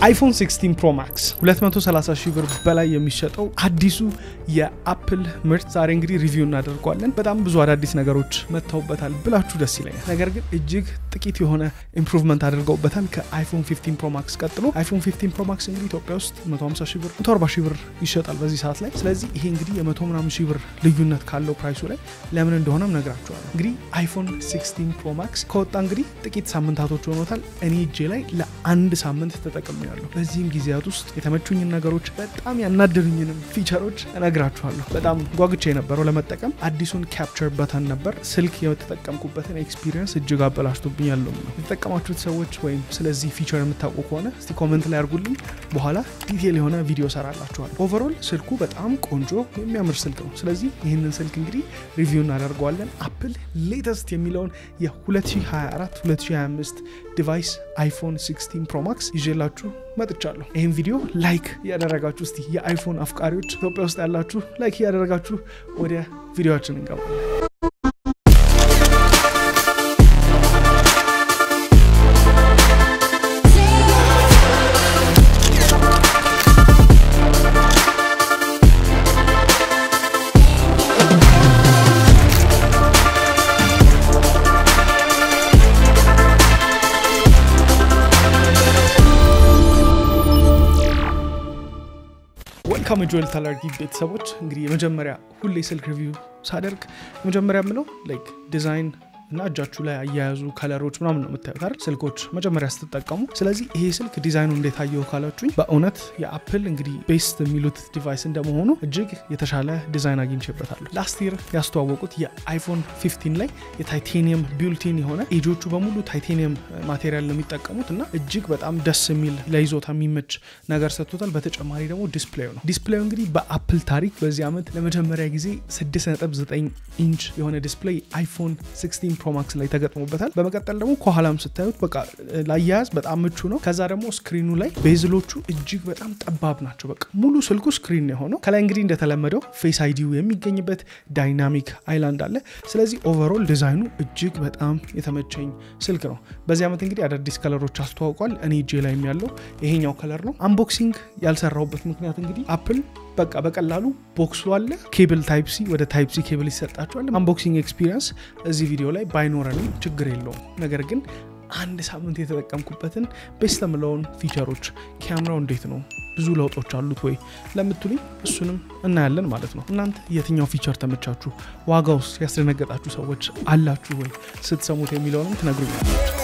አይፎን 16 ፕሮ ማክስ 230 ሺህ ብር በላይ የሚሸጠው አዲሱ የአፕል ምርት ዛሬ እንግዲህ ሪቪው እናደርገዋለን። በጣም ብዙ አዳዲስ ነገሮች መጥተውበታል ብላችሁ ደስ ይለኛል። ነገር ግን እጅግ ጥቂት የሆነ ኢምፕሩቭመንት አድርገውበታል ከአይፎን 15 ፕሮ ማክስ ቀጥሎ። አይፎን 15 ፕሮ ማክስ እንግዲህ ኢትዮጵያ ውስጥ 150 ሺህ ብር 140 ሺህ ብር ይሸጣል በዚህ ሰዓት ላይ። ስለዚህ ይሄ እንግዲህ የመቶ ምናምን ሺህ ብር ልዩነት ካለው ፕራይሱ ላይ ለምን እንደሆነም ነግራችኋለሁ። እንግዲህ አይፎን 16 ፕሮ ማክስ ከወጣ እንግዲህ ጥቂት ሳምንታቶች ሆኖታል። እኔ እጄ ላይ ለአንድ ሳምንት ተጠቅሜያለሁ። በዚህም ጊዜያት ውስጥ የተመቹኝን ነገሮች በጣም ያናደሩኝንም ፊቸሮች እነግራችኋለሁ። በጣም ጓጉቼ የነበረው ለመጠቀም አዲሱን ካፕቸር በተን ነበር። ስልክ የተጠቀምኩበትን ኤክስፒሪየንስ እጅግ አበላሽቶብኛል ነው የተጠቀማችሁት ሰዎች ወይም ስለዚህ ፊቸር የምታውቁ ከሆነ እስቲ ኮመንት ላይ አድርጉልኝ። በኋላ ዲቴል የሆነ ቪዲዮ ሰራላችኋል። ኦቨሮል ስልኩ በጣም ቆንጆ የሚያምር ስልክ ነው። ስለዚህ ይህንን ስልክ እንግዲህ ሪቪው እናደርገዋለን። አፕል ሌተስት የሚለውን የ2024 2025 ዲቫይስ አይፎን 16 ፕሮ ማክስ ይዤላችሁ መጥቻለሁ። ይህን ቪዲዮ ላይክ እያደረጋችሁ እስቲ የአይፎን አፍቃሪዎች ኢትዮጵያ ውስጥ ያላችሁ ላይክ እያደረጋችሁ ወደ ቪዲዮችን እንገባለን። ወልካም ጆል ታላርጊ ቤተሰቦች እንግዲህ የመጀመሪያ ሁሌ ስልክ ሪቪው ሳደርግ የመጀመሪያ የምለው ላይክ ዲዛይን እና እጃችሁ ላይ አያያዙ ከለሮች ምናምን ነው የምታዩት አይደል ስልኮች መጀመሪያ ስትጠቀሙ። ስለዚህ ይሄ ስልክ ዲዛይኑ እንዴት አየው ካላችሁኝ በእውነት የአፕል እንግዲህ ቤስት የሚሉት ዲቫይስ እንደመሆኑ እጅግ የተሻለ ዲዛይን አግኝቼበታለሁ። ላስት ይር ያስተዋወቁት የአይፎን 15 ላይ የታይቴኒየም ቢልቲን የሆነ ኤጆቹ በሙሉ ታይቴኒየም ማቴሪያል ነው የሚጠቀሙት እና እጅግ በጣም ደስ የሚል ለይዞታ የሚመች ነገር ሰጥቶታል። በተጨማሪ ደግሞ ዲስፕሌዩ ነው። ዲስፕሌዩ እንግዲህ በአፕል ታሪክ በዚህ ዓመት ለመጀመሪያ ጊዜ 6.9 ኢንች የሆነ ዲስፕሌይ አይፎን 16 ፕሮማክስ ላይ ተገጥሞበታል። በመቀጠል ደግሞ ከኋላም ስታዩት በቃ ላያያዝ በጣም ምቹ ነው። ከዛ ደግሞ ስክሪኑ ላይ ቤዝሎቹ እጅግ በጣም ጠባብ ናቸው። በቃ ሙሉ ስልኩ ስክሪን የሆነው ከላይ እንግዲህ እንደተለመደው ፌስ አይዲው የሚገኝበት ዳይናሚክ አይላንድ አለ። ስለዚህ ኦቨሮል ዲዛይኑ እጅግ በጣም የተመቸኝ ስልክ ነው። በዚህ ዓመት እንግዲህ አዳዲስ ከለሮች አስተዋውቋል። እኔ እጄ ላይም ያለው ይሄኛው ከለር ነው። አንቦክሲንግ ያልሰራውበት ምክንያት እንግዲህ አፕል በቃ በቀላሉ ቦክሱ አለ ኬብል ታይፕ ሲ ወደ ታይፕ ሲ ኬብል ይሰጣቸዋል። አንቦክሲንግ ኤክስፒሪየንስ እዚህ ቪዲዮ ላይ ባይኖረንም ችግር የለውም። ነገር ግን አንድ ሳምንት የተጠቀምኩበትን ቤስት የምለውን ፊቸሮች ካሜራው እንዴት ነው ብዙ ለውጦች አሉት ወይ ለምትሉኝ እሱንም እናያለን ማለት ነው። እናንተ የትኛው ፊቸር ተመቻችሁ? ዋጋ ውስጥ ያስደነገጣችሁ ሰዎች አላችሁ ወይ ስትሰሙት የሚለውንም ትነግሩኛላችሁ።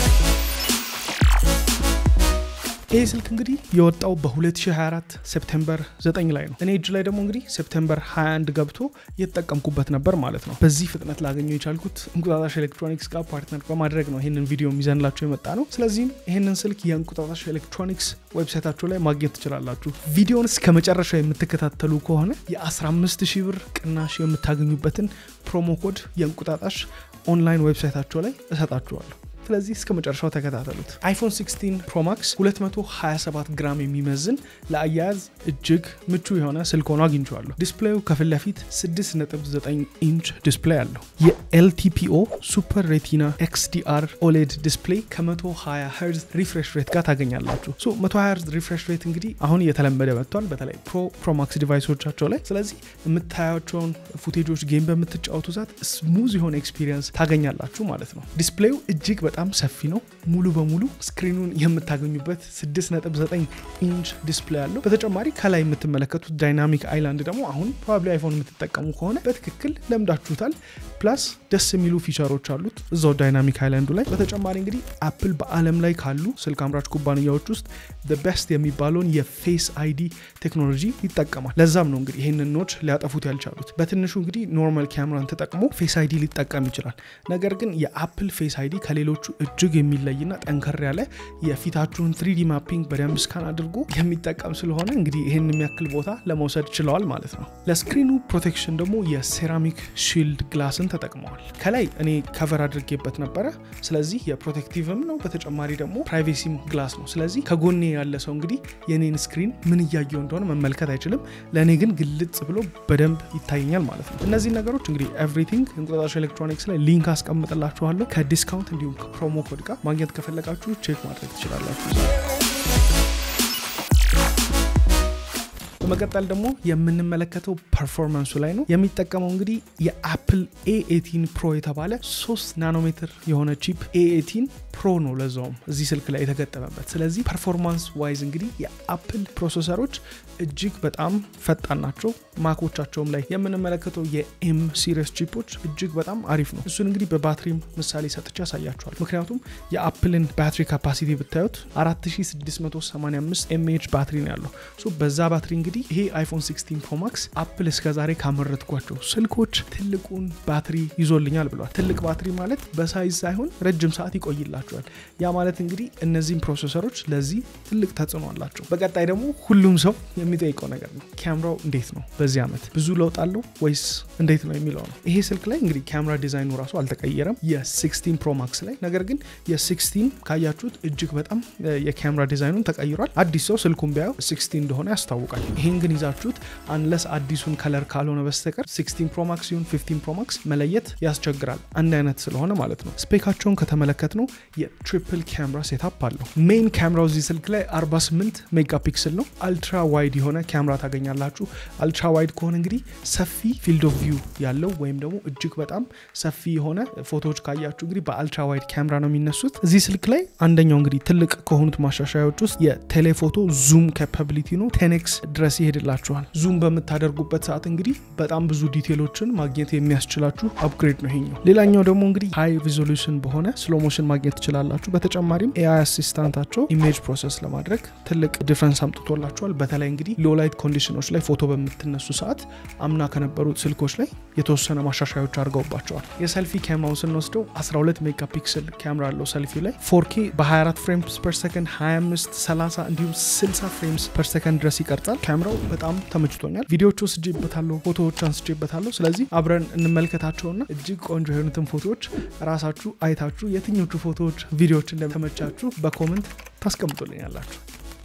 ይህ ስልክ እንግዲህ የወጣው በ2024 ሴፕቴምበር 9 ላይ ነው። እኔ እጅ ላይ ደግሞ እንግዲህ ሴፕቴምበር 21 ገብቶ እየተጠቀምኩበት ነበር ማለት ነው። በዚህ ፍጥነት ላገኘው የቻልኩት እንቁጣጣሽ ኤሌክትሮኒክስ ጋር ፓርትነር በማድረግ ነው ይህንን ቪዲዮ ይዘንላቸው የመጣ ነው። ስለዚህም ይህንን ስልክ የእንቁጣጣሽ ኤሌክትሮኒክስ ዌብሳይታቸው ላይ ማግኘት ትችላላችሁ። ቪዲዮን እስከ መጨረሻ የምትከታተሉ ከሆነ የ15 ሺህ ብር ቅናሽ የምታገኙበትን ፕሮሞ ኮድ የእንቁጣጣሽ ኦንላይን ዌብሳይታቸው ላይ እሰጣችኋለሁ። ስለዚህ እስከ መጨረሻው ተከታተሉት። አይፎን 16 ፕሮማክስ 227 ግራም የሚመዝን ለአያያዝ እጅግ ምቹ የሆነ ስልክ ሆኖ አግኝቼዋለሁ። ዲስፕሌዩ ከፊት ለፊት 6.9 ኢንች ዲስፕሌይ አለው። የኤልቲፒኦ ሱፐር ሬቲና ኤክስዲአር ኦሌድ ዲስፕሌይ ከ120 ሄርዝ ሪፍሬሽ ሬት ጋር ታገኛላችሁ። 120 ሄርዝ ሪፍሬሽ ሬት እንግዲህ አሁን እየተለመደ መጥቷል፣ በተለይ ፕሮ ፕሮማክስ ዲቫይሶቻቸው ላይ። ስለዚህ የምታያቸውን ፉቴጆች ጌም በምትጫወቱ ዛት ስሙዝ የሆነ ኤክስፒሪየንስ ታገኛላችሁ ማለት ነው። ዲስፕሌዩ እጅግ በጣም ሰፊ ነው። ሙሉ በሙሉ ስክሪኑን የምታገኙበት 6.9 ኢንች ዲስፕሌይ አለው። በተጨማሪ ከላይ የምትመለከቱት ዳይናሚክ አይላንድ ደግሞ አሁን ፕሮባብሊ አይፎን የምትጠቀሙ ከሆነ በትክክል ለምዳችሁታል። ፕላስ ደስ የሚሉ ፊቸሮች አሉት እዛው ዳይናሚክ አይላንዱ ላይ። በተጨማሪ እንግዲህ አፕል በዓለም ላይ ካሉ ስልክ አምራች ኩባንያዎች ውስጥ ቤስት የሚባለውን የፌስ አይዲ ቴክኖሎጂ ይጠቀማል። ለዛም ነው እንግዲህ ይህንን ኖች ሊያጠፉት ያልቻሉት። በትንሹ እንግዲህ ኖርማል ካሜራን ተጠቅሞ ፌስ አይዲ ሊጠቀም ይችላል። ነገር ግን የአፕል ፌስ አይዲ ከሌሎቹ እጅግ የሚለይና ጠንከር ያለ የፊታችሁን ትሪዲ ማፒንግ በደንብ ስካን አድርጎ የሚጠቀም ስለሆነ እንግዲህ ይህን የሚያክል ቦታ ለመውሰድ ችለዋል ማለት ነው። ለስክሪኑ ፕሮቴክሽን ደግሞ የሴራሚክ ሺልድ ግላስን ተጠቅመዋል። ከላይ እኔ ከቨር አድርጌበት ነበረ። ስለዚህ የፕሮቴክቲቭም ነው፣ በተጨማሪ ደግሞ ፕራይቬሲም ግላስ ነው። ስለዚህ ከጎኔ ያለ ሰው እንግዲህ የኔን ስክሪን ምን እያየው እንደሆነ መመልከት አይችልም። ለእኔ ግን ግልጽ ብሎ በደንብ ይታየኛል ማለት ነው። እነዚህ ነገሮች እንግዲህ ኤቭሪቲንግ እንቁጣጣሽ ኤሌክትሮኒክስ ላይ ሊንክ አስቀምጥላችኋለሁ ከዲስካውንት እንዲሁም ከፕሮሞ ኮድ ጋር ማግኘት ከፈለጋችሁ ቼክ ማድረግ ትችላላችሁ። በመቀጠል ደግሞ የምንመለከተው ፐርፎርማንሱ ላይ ነው። የሚጠቀመው እንግዲህ የአፕል ኤ ኤቲን ፕሮ የተባለ 3 ናኖሜትር የሆነ ቺፕ ኤ ኤቲን ፕሮ ነው ለዛውም እዚህ ስልክ ላይ የተገጠመበት። ስለዚህ ፐርፎርማንስ ዋይዝ እንግዲህ የአፕል ፕሮሰሰሮች እጅግ በጣም ፈጣን ናቸው። ማኮቻቸውም ላይ የምንመለከተው የኤም ሲሪስ ቺፖች እጅግ በጣም አሪፍ ነው። እሱን እንግዲህ በባትሪም ምሳሌ ሰጥቼ ያሳያቸዋል። ምክንያቱም የአፕልን ባትሪ ካፓሲቲ ብታዩት 4685 ኤምኤች ባትሪ ነው ያለው። በዛ ባትሪ እንግዲህ ይሄ አይፎን 16 ፕሮ ማክስ አፕል እስከዛሬ ካመረትኳቸው ስልኮች ትልቁን ባትሪ ይዞልኛል ብሏል። ትልቅ ባትሪ ማለት በሳይዝ ሳይሆን ረጅም ሰዓት ይቆይላቸዋል። ያ ማለት እንግዲህ እነዚህም ፕሮሰሰሮች ለዚህ ትልቅ ተጽዕኖ አላቸው። በቀጣይ ደግሞ ሁሉም ሰው የሚጠይቀው ነገር ነው፣ ካሜራው እንዴት ነው በዚህ ዓመት ብዙ ለውጥ አለው ወይስ እንዴት ነው የሚለው ነው። ይሄ ስልክ ላይ እንግዲህ ካሜራ ዲዛይኑ ራሱ አልተቀየረም የ16 ፕሮ ማክስ ላይ ነገር ግን የ16 ካያችሁት እጅግ በጣም የካሜራ ዲዛይኑን ተቀይሯል። አዲስ ሰው ስልኩን ቢያየው 16 እንደሆነ ያስታውቃል። ይህን ግን ይዛችሁት አንለስ አዲሱን ከለር ካልሆነ በስተቀር 16 ፕሮ ማክስ ሲሆን 15 ፕሮ ማክስ መለየት ያስቸግራል፣ አንድ አይነት ስለሆነ ማለት ነው። ስፔካቸውን ከተመለከት ነው የትሪፕል ካሜራ ሴታፕ አለው። ሜይን ካሜራው እዚህ ስልክ ላይ 48 ሜጋ ፒክስል ነው። አልትራ ዋይድ የሆነ ካሜራ ታገኛላችሁ። አልትራ ዋይድ ከሆነ እንግዲህ ሰፊ ፊልድ ኦፍ ቪው ያለው ወይም ደግሞ እጅግ በጣም ሰፊ የሆነ ፎቶዎች ካያችሁ እንግዲህ በአልትራ ዋይድ ካሜራ ነው የሚነሱት። እዚህ ስልክ ላይ አንደኛው እንግዲህ ትልቅ ከሆኑት ማሻሻያዎች ውስጥ የቴሌፎቶ ዙም ካፓቢሊቲ ነው። ቴኔክስ ድረስ ይሄድላችኋል። ዙም በምታደርጉበት ሰዓት እንግዲህ በጣም ብዙ ዲቴሎችን ማግኘት የሚያስችላችሁ አፕግሬድ ነው ይሄኛው። ሌላኛው ደግሞ እንግዲህ ሃይ ሪዞሉሽን በሆነ ስሎሞሽን ማግኘት ትችላላችሁ። በተጨማሪም ኤአይ አሲስታንታቸው ኢሜጅ ፕሮሰስ ለማድረግ ትልቅ ዲፍረንስ አምጥቶላቸዋል። በተለይ እንግዲህ ሎ ላይት ኮንዲሽኖች ላይ ፎቶ በምትነሱ ሰዓት አምና ከነበሩት ስልኮች ላይ የተወሰነ ማሻሻዮች አድርገውባቸዋል። የሰልፊ ካሜራውን ስንወስደው 12 ሜጋ ፒክስል ካሜራ አለው ሰልፊ ላይ 4K በ24 ፍሬምስ ፐር ሰከንድ 25፣ 30 እንዲሁም 60 ፍሬምስ ፐር ሰከንድ ድረስ ይቀርጻል። ካሜራው በጣም ተመችቶኛል። ቪዲዮዎች ወስጄበታለሁ፣ ፎቶዎች አንስቼበታለሁ። ስለዚህ አብረን እንመልከታቸውና እጅግ ቆንጆ የሆኑትን ፎቶዎች ራሳችሁ አይታችሁ የትኞቹ ፎቶዎች ቪዲዮዎች እንደተመቻችሁ በኮመንት ታስቀምጡልኛላችሁ።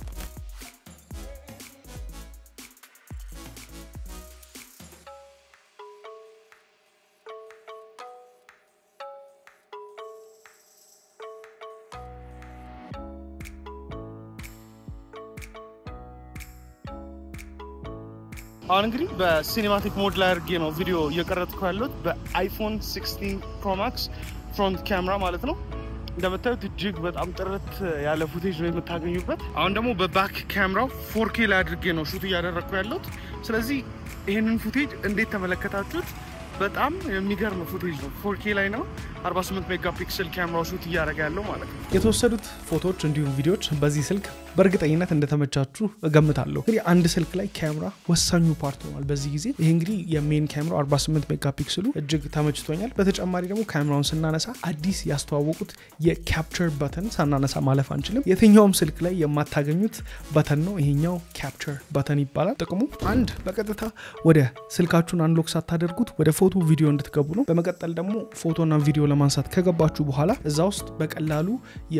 አሁን እንግዲህ በሲኔማቲክ ሞድ ላይ አድርጌ ነው ቪዲዮ እየቀረጥኩ ያለሁት በአይፎን 16 ፕሮ ማክስ ፍሮንት ካሜራ ማለት ነው። እንደምታዩት እጅግ በጣም ጥርት ያለ ፉቴጅ ነው የምታገኙበት። አሁን ደግሞ በባክ ካሜራው ፎርኬ ላይ አድርጌ ነው ሹት እያደረግኩ ያለሁት። ስለዚህ ይህንን ፉቴጅ እንዴት ተመለከታችሁት? በጣም የሚገርም ፉቴጅ ነው። ፎርኬ ላይ ነው 48 ሜጋ ፒክስል ካሜራው ሹት እያደረገ ያለው ማለት ነው። የተወሰዱት ፎቶዎች እንዲሁም ቪዲዮዎች በዚህ ስልክ በእርግጠኝነት እንደተመቻችሁ እገምታለሁ። እንግዲህ አንድ ስልክ ላይ ካሜራ ወሳኙ ፓርት ሆኗል በዚህ ጊዜ። ይህ እንግዲህ የሜን ካሜራው 48 ሜጋ ፒክስሉ እጅግ ተመችቶኛል። በተጨማሪ ደግሞ ካሜራውን ስናነሳ አዲስ ያስተዋወቁት የካፕቸር በተን ሳናነሳ ማለፍ አንችልም። የትኛውም ስልክ ላይ የማታገኙት በተን ነው። ይሄኛው ካፕቸር በተን ይባላል። ጥቅሙ አንድ በቀጥታ ወደ ስልካችሁን አንሎክ ሳታደርጉት ወደ ፎቶ ቪዲዮ እንድትገቡ ነው። በመቀጠል ደግሞ ፎቶና ቪዲዮ ለማንሳት ከገባችሁ በኋላ እዛ ውስጥ በቀላሉ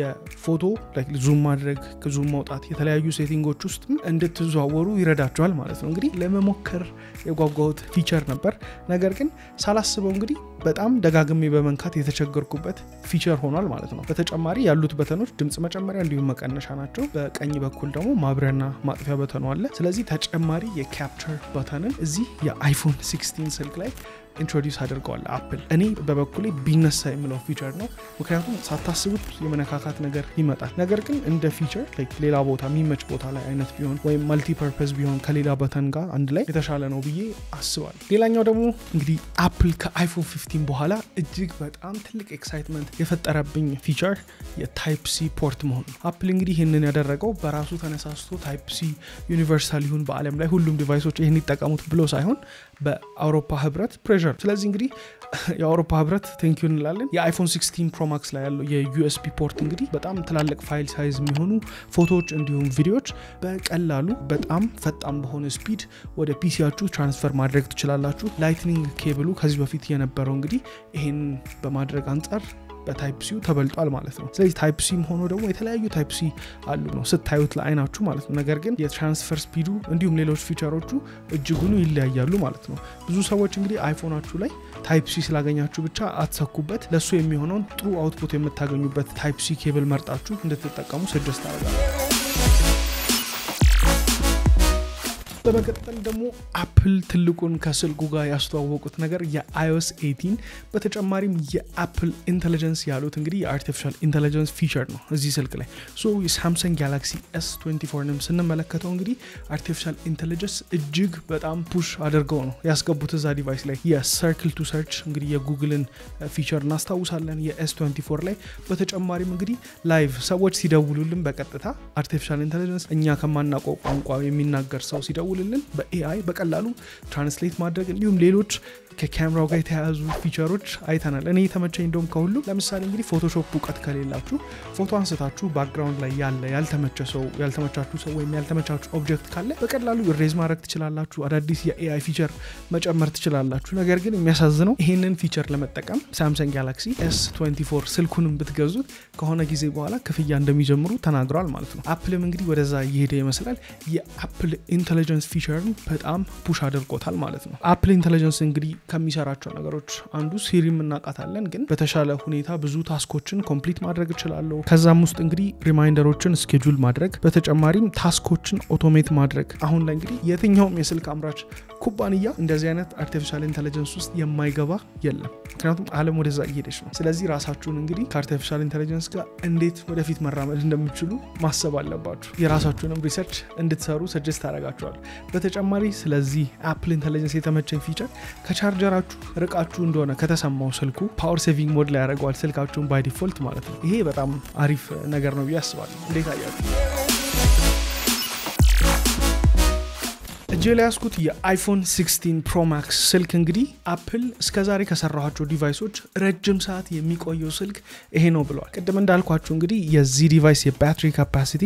የፎቶ ዙም ማድረግ ዙም ማውጣት የተለያዩ ሴቲንጎች ውስጥ እንድትዘዋወሩ ይረዳቸዋል ማለት ነው። እንግዲህ ለመሞከር የጓጓሁት ፊቸር ነበር። ነገር ግን ሳላስበው እንግዲህ በጣም ደጋግሜ በመንካት የተቸገርኩበት ፊቸር ሆኗል ማለት ነው። በተጨማሪ ያሉት በተኖች ድምፅ መጨመሪያ እንዲሁም መቀነሻ ናቸው። በቀኝ በኩል ደግሞ ማብሪያና ማጥፊያ በተኑ አለ። ስለዚህ ተጨማሪ የካፕቸር በተንን እዚህ የአይፎን 16 ስልክ ላይ ኢንትሮዲውስ አድርገዋል አፕል። እኔ በበኩሌ ቢነሳ የምለው ፊቸር ነው። ምክንያቱም ሳታስቡት የመነካካት ነገር ይመጣል። ነገር ግን እንደ ፊቸር ሌላ ቦታ የሚመች ቦታ ላይ አይነት ቢሆን ወይም መልቲፐርፐዝ ቢሆን ከሌላ በተን ጋር አንድ ላይ የተሻለ ነው ብዬ አስባለሁ። ሌላኛው ደግሞ እንግዲህ አፕል ከአይፎን 15 በኋላ እጅግ በጣም ትልቅ ኤክሳይትመንት የፈጠረብኝ ፊቸር የታይፕ ሲ ፖርት መሆኑ ነው። አፕል እንግዲህ ይህንን ያደረገው በራሱ ተነሳስቶ ታይፕ ሲ ዩኒቨርሳል ይሁን በዓለም ላይ ሁሉም ዲቫይሶች ይህን ይጠቀሙት ብሎ ሳይሆን በአውሮፓ ህብረት ፕሬር ስለዚህ እንግዲህ የአውሮፓ ህብረት ቴንኪዩ እንላለን። የአይፎን 16 ፕሮማክስ ላይ ያለው የዩኤስቢ ፖርት እንግዲህ በጣም ትላልቅ ፋይል ሳይዝ የሚሆኑ ፎቶዎች እንዲሁም ቪዲዮዎች በቀላሉ በጣም ፈጣን በሆነ ስፒድ ወደ ፒሲያችሁ ትራንስፈር ማድረግ ትችላላችሁ። ላይትኒንግ ኬብሉ ከዚህ በፊት የነበረው እንግዲህ ይሄን በማድረግ አንጻር በታይፕ ሲው ተበልጧል ማለት ነው። ስለዚህ ታይፕ ሲም ሆኖ ደግሞ የተለያዩ ታይፕ ሲ አሉ ነው ስታዩት ለአይናችሁ ማለት ነው። ነገር ግን የትራንስፈር ስፒዱ እንዲሁም ሌሎች ፊቸሮቹ እጅጉኑ ይለያያሉ ማለት ነው። ብዙ ሰዎች እንግዲህ አይፎናችሁ ላይ ታይፕ ሲ ስላገኛችሁ ብቻ አትሰኩበት። ለእሱ የሚሆነውን ጥሩ አውትፑት የምታገኙበት ታይፕ ሲ ኬብል መርጣችሁ እንድትጠቀሙ ስድስት አደርጋለሁ። በመቀጠል ደግሞ አፕል ትልቁን ከስልኩ ጋር ያስተዋወቁት ነገር የአይኦስ 18 በተጨማሪም የአፕል ኢንቴሊጀንስ ያሉት እንግዲህ የአርቲፊሻል ኢንቴሊጀንስ ፊቸር ነው እዚህ ስልክ ላይ ሶ የሳምሰንግ ጋላክሲ ኤስ 24ንም ስንመለከተው እንግዲህ አርቲፊሻል ኢንቴሊጀንስ እጅግ በጣም ፑሽ አድርገው ነው ያስገቡት እዛ ዲቫይስ ላይ የሰርክል ቱ ሰርች እንግዲህ የጉግልን ፊቸር እናስታውሳለን የኤስ 24 ላይ በተጨማሪም እንግዲህ ላይቭ ሰዎች ሲደውሉልን በቀጥታ አርቲፊሻል ኢንቴሊጀንስ እኛ ከማናውቀው ቋንቋ የሚናገር ሰው ሲደውልልን በኤአይ በቀላሉ ትራንስሌት ማድረግ እንዲሁም ሌሎች ከካሜራው ጋር የተያያዙ ፊቸሮች አይተናል። እኔ የተመቸኝ እንደውም ከሁሉ ለምሳሌ እንግዲህ ፎቶሾፕ እውቀት ከሌላችሁ ፎቶ አንስታችሁ ባክግራውንድ ላይ ያለ ያልተመቸ ሰው ያልተመቻችሁ ሰው ወይም ያልተመቻችሁ ኦብጀክት ካለ በቀላሉ ሬዝ ማድረግ ትችላላችሁ። አዳዲስ የኤአይ ፊቸር መጨመር ትችላላችሁ። ነገር ግን የሚያሳዝነው ይህንን ፊቸር ለመጠቀም ሳምሰንግ ጋላክሲ ኤስ 24 ስልኩንም ብትገዙት ከሆነ ጊዜ በኋላ ክፍያ እንደሚጀምሩ ተናግረዋል ማለት ነው። አፕልም እንግዲህ ወደዛ እየሄደ ይመስላል። የአፕል ኢንቴሊጀንስ ፊቸርን በጣም ፑሽ አድርጎታል ማለት ነው። አፕል ኢንቴሊጀንስ እንግዲህ ከሚሰራቸው ነገሮች አንዱ ሲሪም እናውቃታለን፣ ግን በተሻለ ሁኔታ ብዙ ታስኮችን ኮምፕሊት ማድረግ እችላለሁ። ከዛም ውስጥ እንግዲህ ሪማይንደሮችን ስኬጁል ማድረግ፣ በተጨማሪም ታስኮችን ኦቶሜት ማድረግ። አሁን ላይ እንግዲህ የትኛውም የስልክ አምራች ኩባንያ እንደዚህ አይነት አርቲፊሻል ኢንቴሊጀንስ ውስጥ የማይገባ የለም። ምክንያቱም ዓለም ወደዛ እየሄደች ነው። ስለዚህ ራሳችሁን እንግዲህ ከአርቲፊሻል ኢንቴሊጀንስ ጋር እንዴት ወደፊት መራመድ እንደምችሉ ማሰብ አለባችሁ። የራሳችሁንም ሪሰርች እንድትሰሩ ሰጀስት ታደርጋችኋል። በተጨማሪ ስለዚህ አፕል ኢንቴሊጀንስ የተመቸኝ ፊቸር ከቻርጀራችሁ ርቃችሁ እንደሆነ ከተሰማው ስልኩ ፓወር ሴቪንግ ሞድ ላይ ያደርገዋል ስልካችሁን ባይ ዲፎልት ማለት ነው። ይሄ በጣም አሪፍ ነገር ነው ብዬ አስባለሁ። እንዴት አያችሁ? እጄ ላይ ያስኩት የአይፎን 16 ፕሮ ማክስ ስልክ እንግዲህ አፕል እስከዛሬ ከሰራኋቸው ዲቫይሶች ረጅም ሰዓት የሚቆየው ስልክ ይሄ ነው ብለዋል። ቅድም እንዳልኳችሁ እንግዲህ የዚህ ዲቫይስ የባትሪ ካፓሲቲ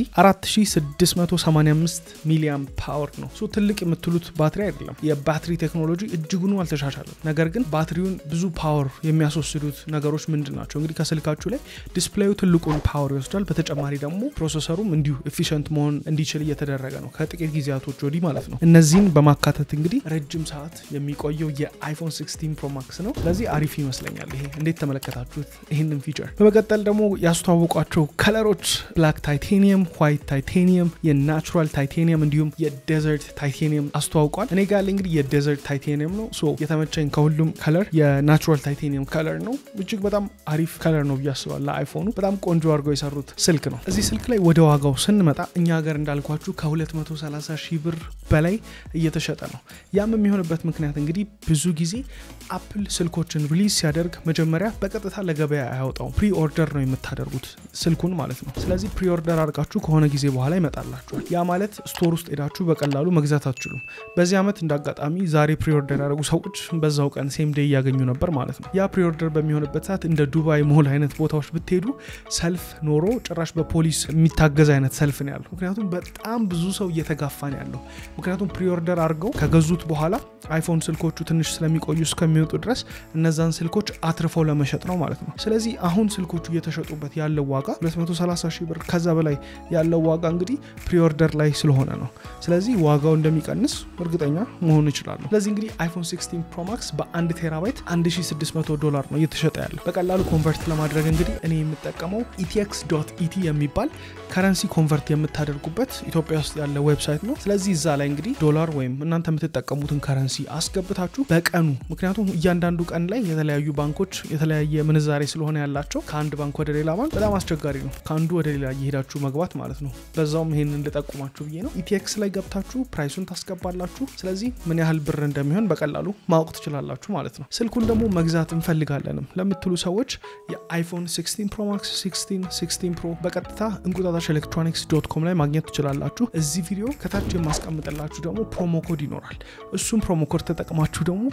4685 ሚሊያም ፓወር ነው። ሶ ትልቅ የምትሉት ባትሪ አይደለም። የባትሪ ቴክኖሎጂ እጅጉኑ አልተሻሻለም። ነገር ግን ባትሪውን ብዙ ፓወር የሚያስወስዱት ነገሮች ምንድን ናቸው? እንግዲህ ከስልካችሁ ላይ ዲስፕሌዩ ትልቁን ፓወር ይወስዳል። በተጨማሪ ደግሞ ፕሮሰሰሩም እንዲሁ ኤፊሽንት መሆን እንዲችል እየተደረገ ነው ከጥቂት ጊዜያቶች ወዲህ ማለት ነው። እነዚህን በማካተት እንግዲህ ረጅም ሰዓት የሚቆየው የአይፎን 16 ፕሮ ማክስ ነው። ስለዚህ አሪፍ ይመስለኛል። ይሄ እንዴት ተመለከታችሁት ይህንን ፊቸር? በመቀጠል ደግሞ ያስተዋወቋቸው ከለሮች ብላክ ታይቴኒየም፣ ዋይት ታይቴኒየም፣ የናቹራል ታይቴኒየም እንዲሁም የዴዘርት ታይቴኒየም አስተዋውቋል። እኔ ጋር እንግዲህ የዴዘርት ታይቴኒየም ነው። ሶ የተመቸኝ ከሁሉም ከለር የናቹራል ታይቴኒየም ከለር ነው። እጅግ በጣም አሪፍ ከለር ነው ብዬ አስባለሁ። ለአይፎኑ በጣም ቆንጆ አድርገው የሰሩት ስልክ ነው። እዚህ ስልክ ላይ ወደ ዋጋው ስንመጣ እኛ ሀገር እንዳልኳችሁ ከ230 ሺህ ብር በላይ እየተሸጠ ነው። ያም የሚሆንበት ምክንያት እንግዲህ ብዙ ጊዜ አፕል ስልኮችን ሪሊዝ ሲያደርግ መጀመሪያ በቀጥታ ለገበያ አያወጣውም። ፕሪ ኦርደር ነው የምታደርጉት ስልኩን ማለት ነው። ስለዚህ ፕሪ ኦርደር አድርጋችሁ ከሆነ ጊዜ በኋላ ይመጣላችኋል። ያ ማለት ስቶር ውስጥ ሄዳችሁ በቀላሉ መግዛት አትችሉም። በዚህ ዓመት እንደ አጋጣሚ ዛሬ ፕሪ ኦርደር ያደረጉ ሰዎች በዛው ቀን ሴም ዴይ እያገኙ ነበር ማለት ነው። ያ ፕሪ ኦርደር በሚሆንበት ሰዓት እንደ ዱባይ ሞል አይነት ቦታዎች ብትሄዱ ሰልፍ ኖሮ ጭራሽ በፖሊስ የሚታገዝ አይነት ሰልፍ ነው ያለው። ምክንያቱም በጣም ብዙ ሰው እየተጋፋ ነው ያለው። ምክንያቱም ፕሪ ኦርደር አድርገው ከገዙት በኋላ አይፎን ስልኮቹ ትንሽ ስለሚቆዩ እስከሚወጡ ድረስ እነዛን ስልኮች አትርፈው ለመሸጥ ነው ማለት ነው። ስለዚህ አሁን ስልኮቹ እየተሸጡበት ያለው ዋጋ 230 ሺህ ብር ከዛ በላይ ያለው ዋጋ እንግዲህ ፕሪኦርደር ላይ ስለሆነ ነው። ስለዚህ ዋጋው እንደሚቀንስ እርግጠኛ መሆን ይችላሉ። ስለዚህ እንግዲህ አይፎን 16 ፕሮማክስ በ1 ቴራባይት 1600 ዶላር ነው እየተሸጠ ያለው። በቀላሉ ኮንቨርት ለማድረግ እንግዲህ እኔ የምጠቀመው ኢቲኤክስ ዶት ኢቲ የሚባል ከረንሲ ኮንቨርት የምታደርጉበት ኢትዮጵያ ውስጥ ያለ ዌብሳይት ነው። ስለዚህ እዛ ላይ እንግዲህ ዶላር ወይም እናንተ የምትጠቀሙትን ከረንሲ አስገብታችሁ በቀኑ ምክንያቱም እያንዳንዱ ቀን ላይ የተለያዩ ባንኮች የተለያየ ምንዛሬ ስለሆነ ያላቸው ከአንድ ባንክ ወደ ሌላ ባንክ በጣም አስቸጋሪ ነው፣ ከአንዱ ወደ ሌላ እየሄዳችሁ መግባት ማለት ነው። በዛውም ይሄንን ልጠቁማችሁ ብዬ ነው። ኢቲኤክስ ላይ ገብታችሁ ፕራይሱን ታስገባላችሁ። ስለዚህ ምን ያህል ብር እንደሚሆን በቀላሉ ማወቅ ትችላላችሁ ማለት ነው። ስልኩን ደግሞ መግዛት እንፈልጋለንም ለምትሉ ሰዎች የአይፎን 16 ፕሮ ማክስ 16 16 ፕሮ በቀጥታ እንቁጣጣሽ ኤሌክትሮኒክስ ዶት ኮም ላይ ማግኘት ትችላላችሁ። እዚህ ቪዲዮ ከታች የማስቀምጥላችሁ ደግሞ ፕሮሞ ኮድ ይኖራል። እሱም ፕሮሞ ኮድ ተጠቅማችሁ ደግሞ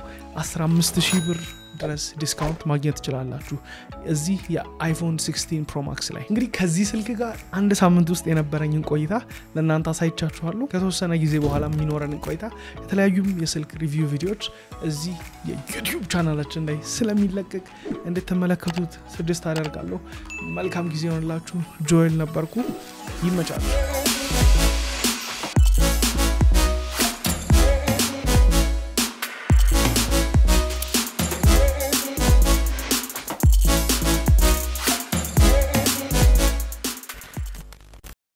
15 ሺህ ብር ድረስ ዲስካውንት ማግኘት ትችላላችሁ እዚህ የአይፎን 16 ፕሮ ማክስ ላይ። እንግዲህ ከዚህ ስልክ ጋር አንድ ሳምንት ውስጥ የነበረኝን ቆይታ ለእናንተ አሳይቻችኋለሁ። ከተወሰነ ጊዜ በኋላ የሚኖረንን ቆይታ የተለያዩም የስልክ ሪቪው ቪዲዮዎች እዚህ የዩቲዩብ ቻናላችን ላይ ስለሚለቀቅ እንድትመለከቱት ስድስት አደርጋለሁ። መልካም ጊዜ ሆንላችሁ። ጆኤል ነበርኩ። ይመቻሉ።